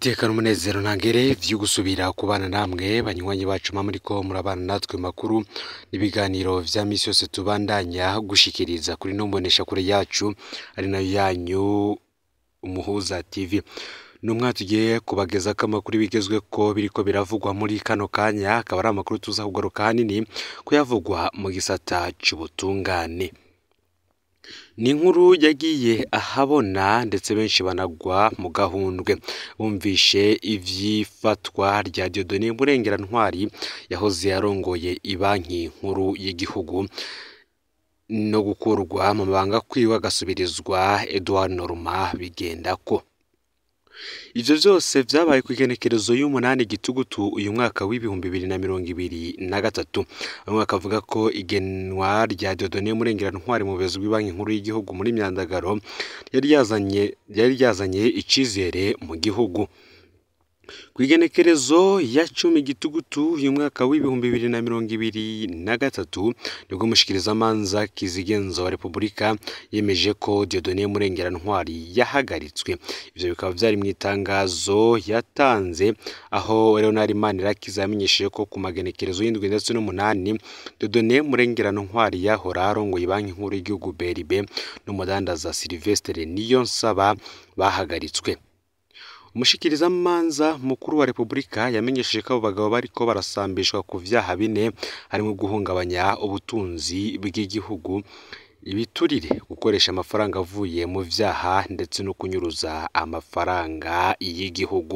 iteka n'umunezero ntangere vyo gusubira kubana namwe banywanyi bacu mwa muriko murabana natwe makuru n'ibiganiro vya misi yose tubandanya gushikiriza kuri no mbonesha kure yacu ari nayo yanyu umuhuza tv numwa tugiye kubagezako amakuru bigezwe ko biriko biravugwa muri kano kanya akaba ari amakuru tuza kugaruka hanini kuyavugwa mu gisata c'ubutungane ni inkuru yagiye ahabona ndetse benshi banagwa mu gahundwe bumvishe ivy'ifatwa rya Dieudonné Murengerantwari yahoze yarongoye ibanki nkuru y'igihugu no gukurwa mu mabanga kwiwe agasubirizwa Edouard Norma bigendako ivyo vyose vyabaye kw'igenekerezo y'umunani gitugutu uyu mwaka w'ibihumbi bibiri na mirongo ibiri na gatatu bamwe bakavuga ko igenwa rya Dieudonné Murengerantwari mu buyobozi bw'ibanki nkuru y'igihugu muri Myandagaro yari yazanye yari ryazanye icizere mu gihugu kw'igenekerezo ya cumi gitugutu uyu mwaka w'ibihumbi bibiri na mirongo ibiri na gatatu nibwo umushikirizamanza kizigenza wa repubulika yemeje ko Dieudonné Murengerantwari yahagaritswe ivyo bikaba vyari mu itangazo yatanze aho Leonard Manirakiza yamenyesheje ko ku magenekerezo y'indwi ndetse n'umunani Dieudonné Murengerantwari yahora arongoye banki nkuru y'igihugu BRB n'umudandaza Sylvestre Niyonsaba bahagaritswe umushikirizamanza mukuru wa repubulika yamenyesheje ko abo bagabo bariko barasambishwa ku vyaha bine harimo guhungabanya ubutunzi bw'igihugu ibiturire gukoresha amafaranga avuye mu vyaha ndetse no kunyuruza amafaranga y'igihugu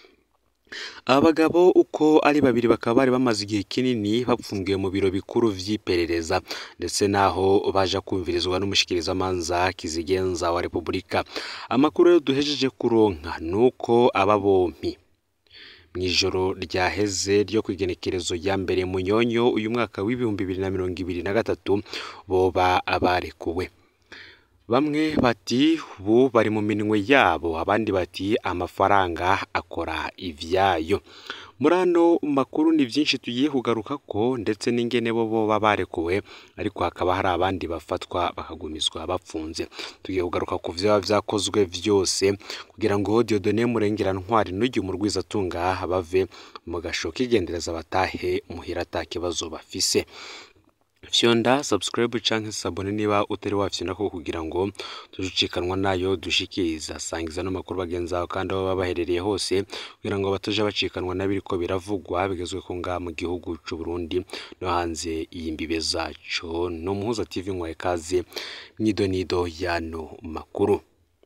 aba bagabo uko ari babiri bakaba bari bamaze igihe kinini bapfungiwe mu biro bikuru vy'iperereza ndetse naho baja kumvirizwa n'umushikirizamanza kizigenza wa repubulika amakuru rero duhejeje kuronka nuko aba bompi mw'ijoro ryaheze ryo kw'igenekerezo ya mbere munyonyo uyu mwaka w'ibihumbi bibiri na mirongo ibiri na gatatu boba abarekuwe bamwe bati ubu bari mu minwe yabo abandi bati amafaranga akora ivyayo muri ano makuru ni vyinshi tugiye kugaruka ko ndetse n'ingene bo boba barekuwe ariko hakaba hari abandi bafatwa bakagumizwa bapfunze tugiye kugaruka ku vyoba vyakozwe vyose kugira ngo Dieudonné Murengerantwari n'uyu murwizatunga bave mu gasho k'igendereza batahe muhira ata kibazo bafise fyonda subscribe canke sabone niba utari wafyonako kugira ngo tujucikanwa nayo dushikiriza sangiza no makuru bagenzi aho kandi aho baba baherereye hose kugira ngo batoja bacikanwa n'abiriko biravugwa bigezwe ko ngaha mu gihugu c'u Burundi no hanze y'imbibe zaco no muhuza TV nkwaye kaze mwidonido yano makuru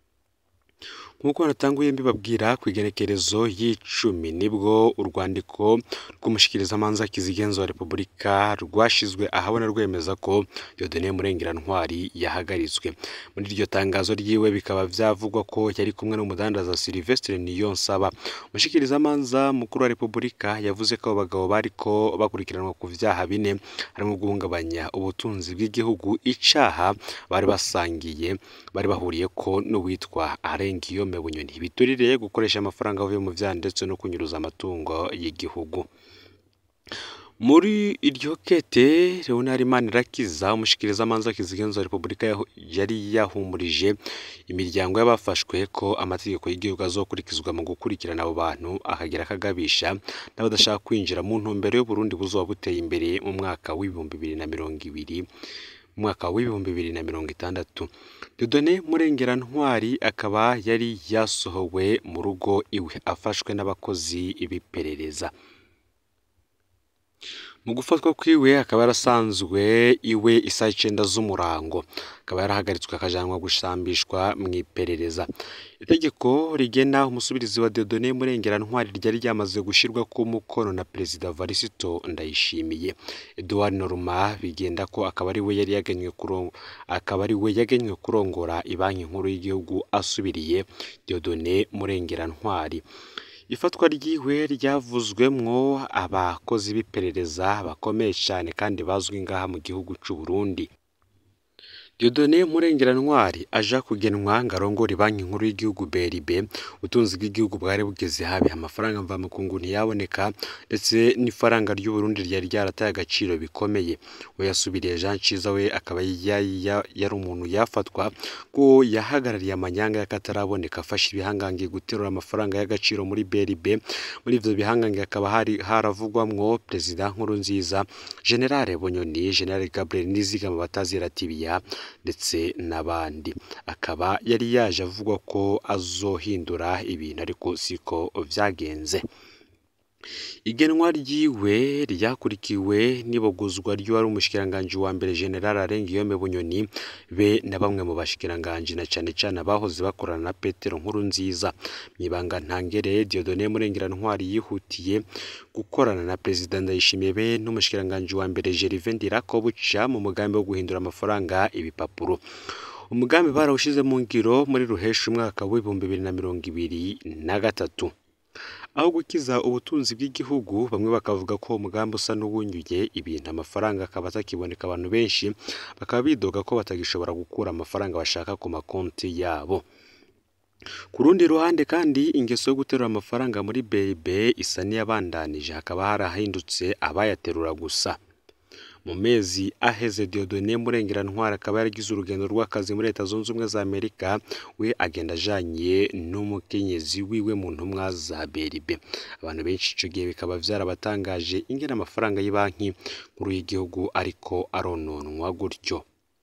nk'uko natanguye mbibabwira ku igenekerezo y'icumi nibwo urwandiko rw'umushikirizamanza kizigenza wa repubulika rwashizwe ahabona rwemeza ko Dieudonné Murengerantwari yahagaritswe muri iryo tangazo ryiwe bikaba vyavugwa ko yari kumwe n'umudandaza Sylvestre Niyonsaba umushikirizamanza mukuru wa repubulika yavuze ko abo bagabo bariko bakurikiranwa ku vyaha bine harimo guhungabanya ubutunzi bw'igihugu icaha bari basangiye bari bahuriye ko n'uwitwa Arengiyo Bunyoni biturire gukoresha amafaranga avuye mu vyaha ndetse no kunyuruza amatungo y'igihugu muri iryo kete Leonard Manirakiza umushikirizamanza kizigenza wa repubulika yari yahumurije imiryango y'abafashwe ko amategeko y'igihugu azokurikizwa mu gukurikirana abo bantu akagira akagabisha n'abadashaka kwinjira mu ntumbero y'Uburundi buzoba buteye imbere mu mwaka w'ibihumbi bibiri na mirongo ibiri mwaka w'ibihumbi bibiri na mirongo itandatu Dieudonné Murengerantwari akaba yari yasohowe mu rugo iwe afashwe n'abakozi b'iperereza mu gufatwa kwiwe akaba yarasanzwe iwe isaha icenda z'umurango akaba yarahagaritswe akajanwa gushambishwa mu iperereza itegeko rigena umusubirizi wa Dieudonné Murengerantwari ryari ryamaze gushirwa ku mukono na perezida Varisito Ndayishimiye Edouard Norma bigenda ko akaba ari we yari yagenywe kurongo akaba ari we yagenywe kurongora ibanki nkuru y'igihugu asubiriye Dieudonné Murengerantwari ifatwa ryiwe ryavuzwemwo abakozi b'iperereza bakomeye cyane kandi bazwi ngaha mu gihugu c'u Burundi Dieudonné Murengerantwari aja kugenwa ngo arongore banki nkuru y'igihugu BRB ubutunzi bw'igihugu bwari bugeze habi amafaranga mvamakungu ntiyaboneka ndetse n'ifaranga ry'u Burundi ryari ryarataye agaciro bikomeye we yasubiriye Jean Ciza we akaba yari umuntu yafatwa ko yahagarariye amanyanga y'akataraboneka afashe ibihangange guterura amafaranga y'agaciro muri BRB muri ivyo bihangange hakaba hari haravugwamwo perezida Nkurunziza General Bonyoni General Gabriel Nizigama batazira tibiya ndetse n'abandi akaba yari yaje avuga ko azohindura ibintu ariko siko vyagenze igenwa ryiwe ryakurikiwe n'ibogozwa ry'uwari umushikiranganji wa mbere General Arengiyome Bunyoni be na bamwe mu bashikiranganji na cane cane abahoze bakorana na Petero Nkurunziza mwibanga ntangere Dieudonné Murengerantwari yihutiye gukorana na Perezida Ndayishimiye be n'umushikiranganji wa mbere Gervais Ndirakobuca mu mugambi wo guhindura amafaranga ibipapuro umugambi barawushize mu ngiro muri ruhesha umwaka w'ibihumbi bibiri na mirongo ibiri na gatatu aho gukiza ubutunzi bw'igihugu bamwe bakavuga ko umugambi usa n'uwunyuye ibintu amafaranga akaba atakiboneka abantu benshi bakaba bidoga ko batagishobora gukura amafaranga bashaka ku makonti yabo ku rundi ruhande kandi ingeso yo guterura amafaranga muri BRB isa n'iyabandanije hakaba harahindutse abayaterura gusa mu mezi aheze Dieudonné Murengerantwari akaba yaragize urugendo rw'akazi muri Leta Zunze Ubumwe za Amerika we agenda ajanye n'umukenyezi wiwe mu ntumwa za BRB abantu benshi ico gihe bikaba vyarabatangaje ingene amafaranga y'ibanki nkuru y'igihugu ariko arononwa gutyo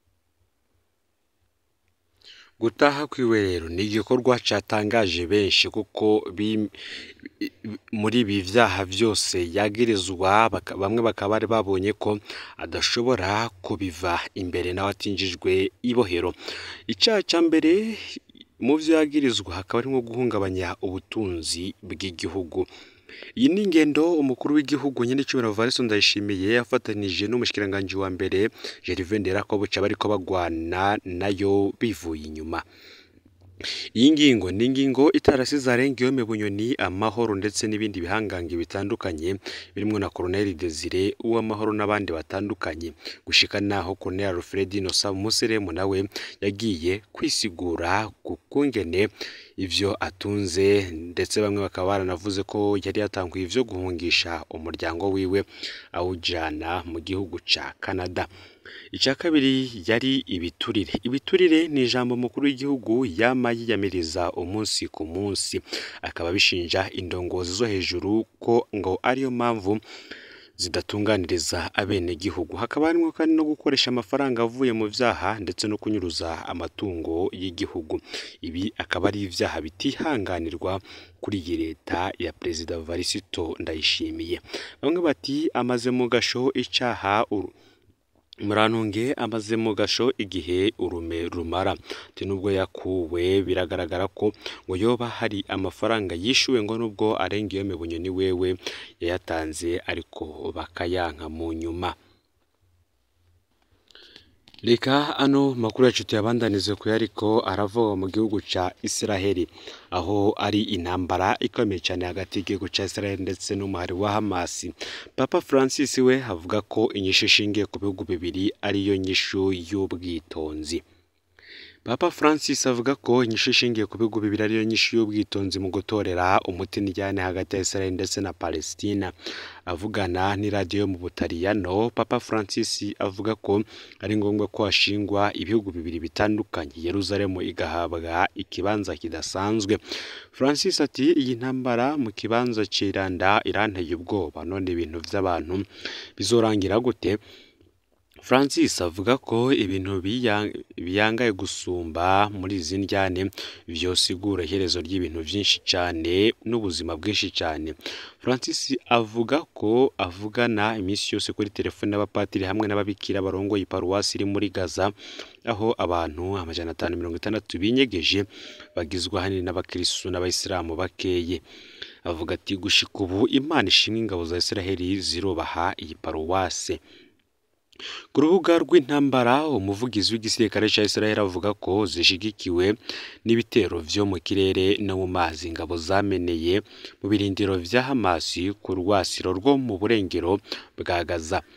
gutaha kwiwe rero ni igikorwa catangaje benshi kuko muri ibi vyaha vyose yagirizwa bamwe bakaba bari babonye ko adashobora kubiva imbere nawe atinjijwe ibohero icaha ca mbere mu vyo yagirizwa hakaba harimwo guhungabanya ubutunzi bw'igihugu iyi ni ingendo umukuru w'igihugu nyine cyubahiro Valens Ndayishimiye yafatanije n'umushikiranganji wa mbere Gervais Nderakobuca bariko bagwana nayo bivuye inyuma iyi ngingo ni ingingo itarasize arengeyome bunyoni amahoro ndetse n'ibindi bihangange bitandukanye birimo na Colonel Desire uw'amahoro n'abandi batandukanye gushika naho Colonel Alfred Innocent Museremu nawe yagiye kwisigura ku kungene ivyo atunze ndetse bamwe bakaba baranavuze ko yari yatanguye ivyo guhungisha umuryango wiwe awujana mu gihugu ca Canada icya kabiri yari ibiturire ibiturire ni ijambo mukuru w'igihugu yama yiyamiriza umunsi ku munsi akaba bishinja indongozi zo hejuru ko ngo ariyo mpamvu zidatunganiriza abenegihugu hakaba harimo kandi no gukoresha amafaranga avuye mu vyaha ndetse no kunyuruza amatungo y'igihugu ibi akaba ari ivyaha bitihanganirwa kuri iyi leta ya perezida Varisito Ndayishimiye bamwe bati amaze mu gasho icaha murantunge amaze mu gasho igihe urume rumara ati nubwo yakuwe biragaragara ko ngo yoba hari amafaranga yishuwe ngo nubwo arenga iyo bunyoni wewe yayatanze ariko bakayanka mu nyuma reka ano makuru yacu tuyabandanize ku ariko arava mu gihugu ca Israheli aho ari intambara ikomeye cyane hagati y'igihugu ca Israheli ndetse n'umuhari wa Hamas Papa Francis we avuga ko inyishu ishingiye ku bihugu bibiri ariyo nyishu y'ubwitonzi Papa Francis avuga ko inyishu ishingiye ku bihugu bibiri ariyo nyishu y'ubwitonzi mu gutorera umuti n'ijyane hagati ya Israel ndetse na Palestina avugana n'iradiyo yo mu Butaliyano Papa Francis avuga ko ari ngombwa ko hashingwa ibihugu bibiri bitandukanye Yerusalemu igahabwa ikibanza kidasanzwe Francis ati iyi ntambara mu kibanza ciranda iranteye ubwoba none ibintu by'abantu bizorangira gute Francis avuga ko ibintu biyangaye gusumba muri izi njyane vyosigura iherezo ry'ibintu byinshi cyane n'ubuzima bwinshi cyane Francis avuga ko avugana iminsi yose kuri telefone n'abapatiri hamwe n'ababikira barongoye iparuwasi iri muri Gaza aho abantu amajana atanu mirongo itandatu binyegeje bagizwe ahanini n'abakirisitu n'abayisilamu bakeye avuga ati gushika ubu imana ishimwe ingabo za Israheli zirubaha iyi paruwase ku rubuga rw'intambara umuvugizi w'igisirikare cya Israel avuga ko zishigikiwe n'ibitero vyo mu kirere no mu mazi ingabo zameneye mu birindiro vya Hamas ku rwasiro rwo mu burengero bwa Gaza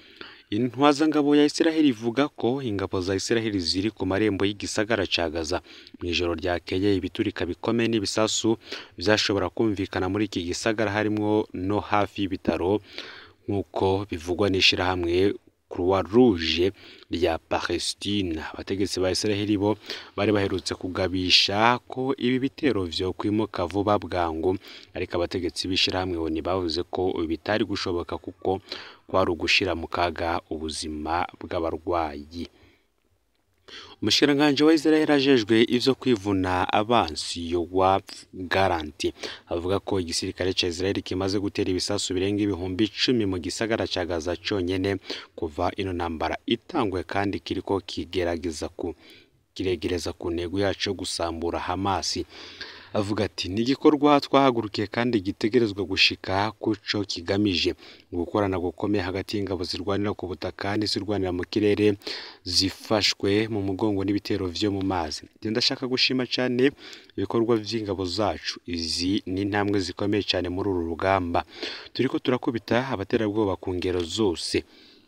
intwazangabo ya Isiraheli ivuga ko ingabo za Isiraheli ziri ku marembo y'igisagara ca Gaza mu ijoro ryakeye ibiturika bikomeye n'ibisasu vyashobora kumvikana muri iki gisagara harimwo no hafi y'ibitaro nk'uko bivugwa n'ishirahamwe Croix Rouge rya Palestine abategetsi ba Isiraheli bo bari baherutse kugabisha ko ibi bitero vyo kwimuka vuba bwangu ariko abategetsi b'ishirahamwe oni bavuze ko bitari gushoboka kuko kwari ugushira mu kaga ubuzima bw'abarwayi umushikiranganji wa Israel ajejwe ivyo kwivuna abansi Yoav Garanti avuga ko igisirikare ca Israel kimaze gutera ibisasu birenga ibihumbi icumi mu gisagara ca Gaza conyene kuva ino ntambara itangwe kandi kiriko kigerageza ku kiregereza ku ntego yacu yo gusambura Hamasi avuga ati ni igikorwa twahagurukiye kandi gitegerezwa gushika kuco kigamije gukorana gukomeye hagati y'ingabo zirwanira ku butaka n'izirwanira mu kirere zifashwe mu mugongo n'ibitero vyo mu mazi ndashaka gushima cyane ibikorwa vy'ingabo zacu izi ni intambwe zikomeye cyane muri uru rugamba turiko turakubita abaterabwoba ku ngero zose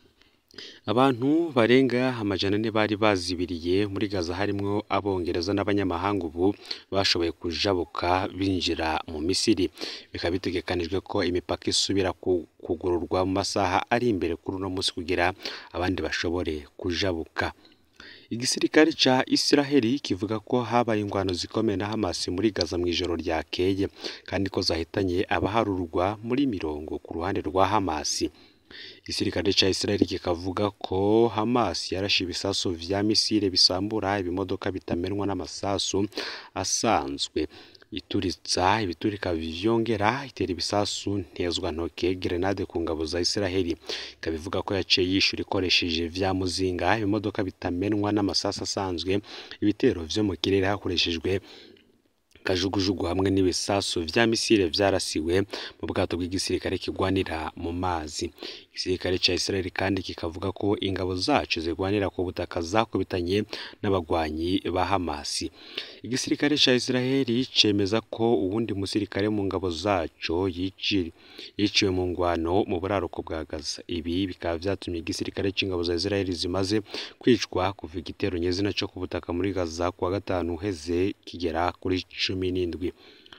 abantu barenga amajana ane bari bazibiriye muri Gaza harimwo abongereza n'abanyamahanga ubu bashoboye kujabuka binjira mu Misiri bikaba bitegekanijwe ko imipaka isubira kugururwa mu masaha ari imbere kuri uno munsi kugira abandi bashobore kujabuka igisirikare ca Isiraheli kivuga ko habaye ingwano zikomeye na Hamas muri Gaza mu ijoro ryakeye kandi ko zahitanye abaharurwa muri mirongo ku ruhande rwa Hamas igisirikare ca Israel kikavuga ko Hamas yarashe ibisasu vya misile bisambura ibimodoka bitamenwa n'amasasu asanzwe ituritsa ibiturika vyongera itera ibisasu ntezwa ntoke grenade ku ngabo za Israel ikabivuga ko yaciye yishura ikoresheje vya muzinga ibimodoka bitamenwa n'amasasu asanzwe ibitero vyo mu kirere hakoreshejwe kajugujugu hamwe n'ibisasu vya misile vyarasiwe mu bwato bw'igisirikare kigwanira mu mazi igisirikare ca Israel kandi kikavuga ko ingabo zacu zigwanira ku butaka zakubitanye n'abagwanyi ba Hamas igisirikare ca Israel cemeza ko uwundi musirikare mu ngabo zaco yiciwe mu ngwano mu buraruko bwa Gaza ibi bikaba vyatumye igisirikare c'ingabo za Israel zimaze kwicwa kuva igitero nyezina co ku butaka muri Gaza kuwa gatanu uheze kigera kuri cumi n'indwi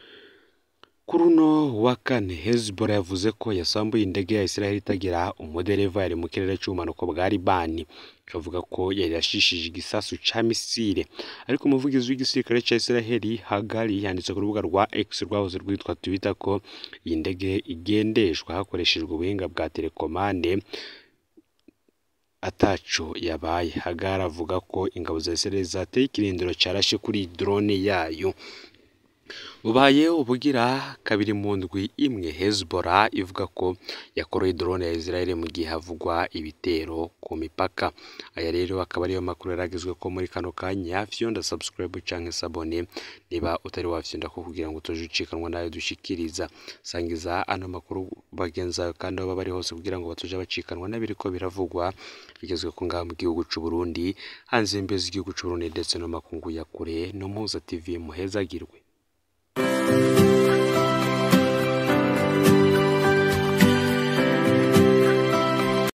kuri uno wa kane Hezbollah yavuze ko yasambuye indege ya Israel itagira umudereva yari mu kirere c'ubumanuko bwa Libani ikavuga ko yari yashishije igisasu ca misile ariko umuvugizi w'igisirikare ca Israel Hagari yanditse ku rubuga rwa X rwahoze rwitwa Twitter ko iyi ndege igendeshwa hakoreshejwe ubuhinga bwa telekomande ataco yabaye Hagari avuga ko ingabo za Israel zateye ikirindiro carashe kuri drone yayo bubaye ubugira kabiri mu ndwi imwe Hezbollah ivuga ko yakoroye drone ya Israel mu gihe havugwa ibitero ku mipaka aya rero akaba ariyo makuru yaragizwe ko muri kano kanya fyonda subscribe canke sabone niba utari wafyonda ko kugira ngo tuje ucikanwa nayo dushikiriza sangiza ano makuru bagenzayo kandi baba bari hose kugira ngo batuje bacikanwa n'abiriko biravugwa bigezwe ko ngaha mu gihugu c'u Burundi hanze imbezi igihugu c'u Burundi ndetse no makungu ya kure no mpuza TV muhezagirwe